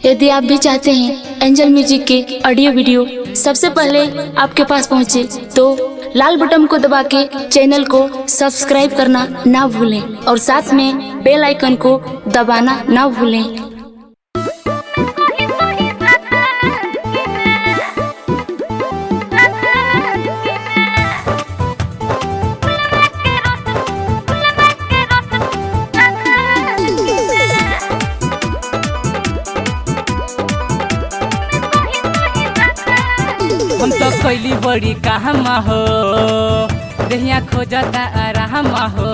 यदि आप भी चाहते हैं एंजल म्यूजिक के ऑडियो वीडियो सबसे पहले आपके पास पहुंचे तो लाल बटन को दबा के चैनल को सब्सक्राइब करना ना भूलें और साथ में बेल आइकन को दबाना ना भूलें हम तो कैली बड़ी कहमा हो देहिया खोजता आराम हो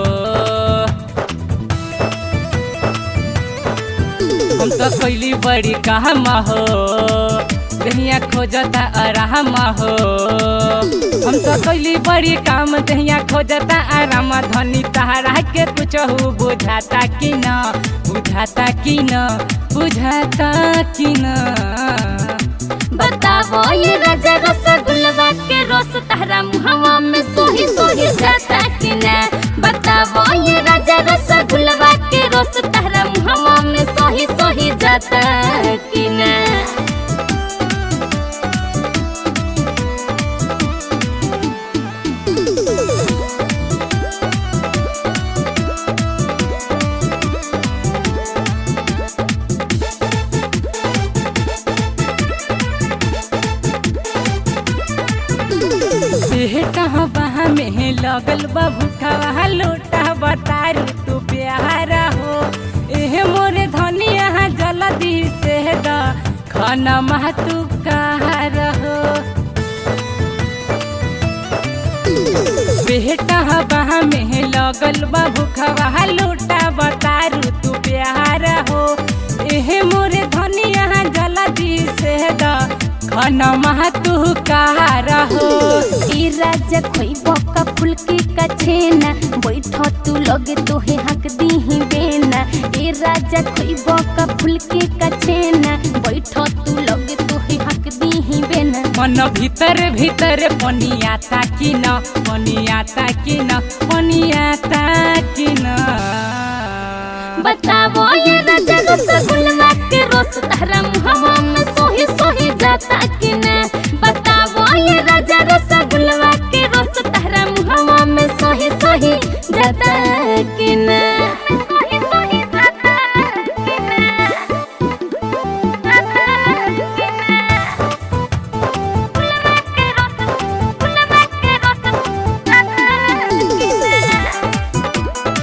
हम तो कैली बड़ी कहमा हो देहिया खोजता आराम हो हम तो कैली बड़ी काम देहिया खोजता आराम धनी तहरा के कुछ बुझाता कि न बुझाता कि न बुझाता कि न बतावो ये राजा रसगुल्ला के रोस तहरा मुहवा में सोही सोही जाता कि ना बतावो ये राजा रसगुल्ला के रोस तहरा मुहवा में सोही सोही जाता कि ना बेटा बहा में लगल बा भूखा लोटा बतारू तू प्यारा हो एहे मोरे धनिया जल्दी से द खाना मह तू कहा रहो बेटा बहा में लगल बा भूखा लोटा बतारू तू प्यारा हो एहे मोरे धनिया जल्दी से द खाना मह तू कहा रहो ई राजा खोई बका फुलकी का छेना बैठ तू लगे तोहे हक दी ही बेना ई राजा खोई बका फुलकी का छेना बैठ तू लगे तोहे हक दी ही बेना मन भीतर भीतर पनियाता कि न पनियाता कि न पनियाता कि न बतावो ये राजा रसगुल्ला के रोस तहरा मुहवा में सोही सोही जाता कि ना बतावो ये राजा रसगुल्ला के रोस तहरा मुहवा में सोही सोही जाता कि ना सोही सोही जाता कि ना जाता कि ना गुलवा के रोस गुलवा के रोस जाता कि ना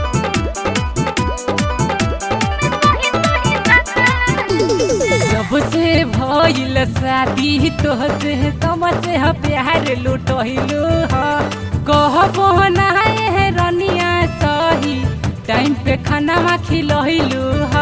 जब से भइल शादी तोहसे तब से ह प्यार लुटहिलु ह कहबो ना है रनिया सही टाइम पे खाना खिलहिलु ह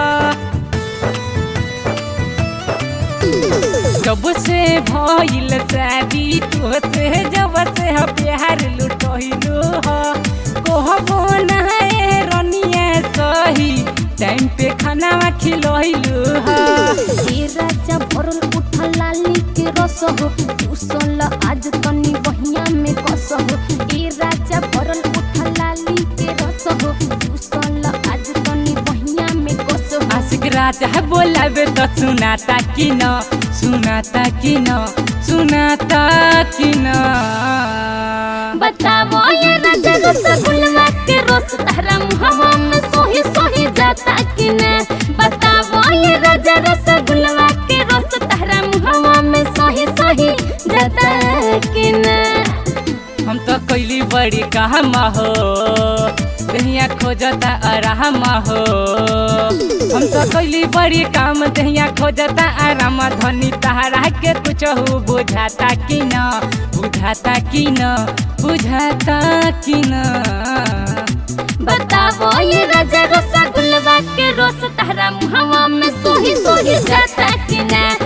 जब से भइल शादी तोहसे जब से ह प्यार लुटहिलु ह कहबो ना है रनिया सही टाइम पे खाना खिलहिलु ह ए राजा भरल उठल लाली के रस हो चूसल आज तनी बहिया में कस हो ए राजा भरल उठल लाली के रस हो चूसल आज तनी बहिया में कस हो आशिक राजा बोलाबे त सुनाता कि न सुनाता कि न सुनाता कि न बतावो ये राजा रसगुल्ला के रस तहरा मुहवा में सोही सोही जाता कि ना बतावो ये राजा रसगुल्ला के रस तहरा मुहवा में सोही सोही जाता कि ना हम तो कैली बड़ी कहमा हो दहिया खोजता आराम हो हम तो कैली बड़ी काम दहिया खोजता आराम धनी तहरा के कुछ बुझाता कि न बुझाता कि न बुझाता कि न बतावो ये राजा रसगुल्ला के रोस तहरा मुहवा में सोही सोही जाता कि ना